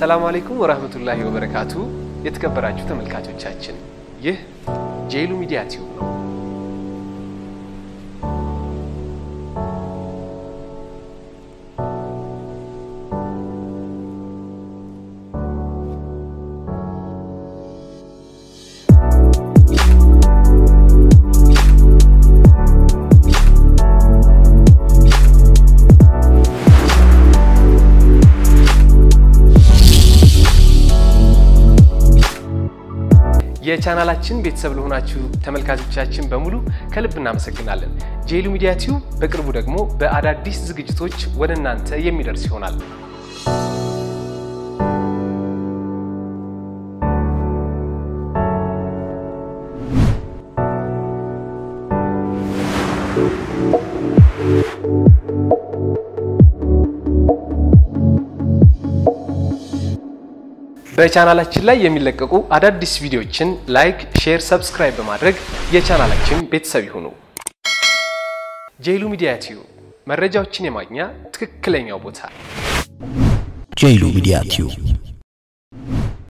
ሰላም አለይኩም ወራህመቱላሂ ወበረካቱ። የተከበራችሁ ተመልካቾቻችን ይህ ጄሉ ሚዲያ ቲዩብ ነው። የቻናላችን ቤተሰብ ለሆናችሁ ተመልካቾቻችን በሙሉ ከልብ እናመሰግናለን። ጄሉ ሚዲያ ቲዩብ በቅርቡ ደግሞ በአዳዲስ ዝግጅቶች ወደ እናንተ የሚደርስ ይሆናል። በቻናላችን ላይ የሚለቀቁ አዳዲስ ቪዲዮዎችን ላይክ፣ ሼር፣ ሰብስክራይብ በማድረግ የቻናላችን ቤተሰብ ይሁኑ። ጄሉ ሚዲያ ቲዩብ መረጃዎችን የማግኛ ትክክለኛው ቦታ። ጄሉ ሚዲያ ቲዩብ